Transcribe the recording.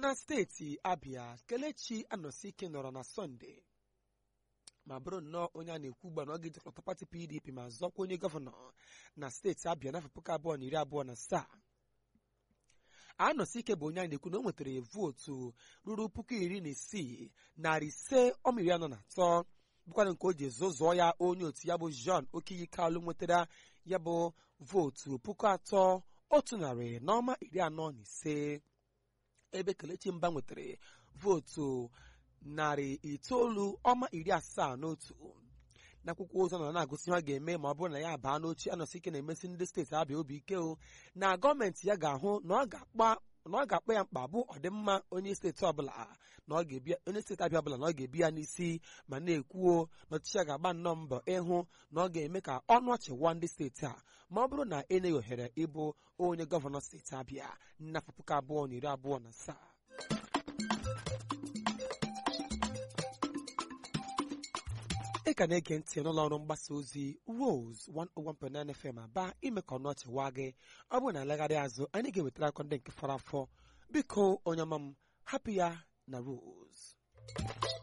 na steeti abịa kelechi anọsike nọrọ na sọnde ma bụrụ nnọọ onye a na-ekwu ugbu a na ọ ga-ejikọta pati pdp ma zọkwa onye gọvanọ na steeti abịa n'afọ puku abụọ na iri abụọ na asaa anọsike bụ onye a na-ekwu na o nwetara vootu ruru puku iri na isii narị ise ọma iri anọ na atọ bụkwana nke o ji zụzụọ ya onye otu ya bụ John Okiyi Kalụ nwetara ya bụ vootu puku atọ otu narị na ọma iri anọ na ise ebe Kelechi Mba nwetara vootu narị itoolu ọma iri asaa na otu n'akwụkwọ ozi nọ na-agụsị ihe ọ ga-eme ma ọ bụrụ na ya baa n'oche anọsị ike na-emesi ndị steeti abịa obi ike o na gọọmenti ya ga-ahụ na ọ ga-akpa na ọ ga-akpa ya mkpa bụ ọdịmma onye steeti ọbụla na ọ ga-ebi onye steeti abịa ọbụla na ọ ga-ebi ya n'isi ma na-ekwuo na ọchịchị ya ga-agba nnọọ mbọ ịhụ na ọ ga-eme ka ọnụ ọchị wa ndị steeti a ma ọ bụrụ na enyeghị ohere ịbụ onye gọvanọ steeti abịa n'afọ puku abụọ na iri abụọ na asaa ị ka na-ege ntị n'ụlọ ọrụ mgbasa ozi Rose 101.9 FM aba ime ka ọnụ ọchị waa gị ọ bụrụ na alegharị azụ anyị ga-ewetara akọ ndị nke fọrọ afọ biko onye ọma m hapụ ya na Rose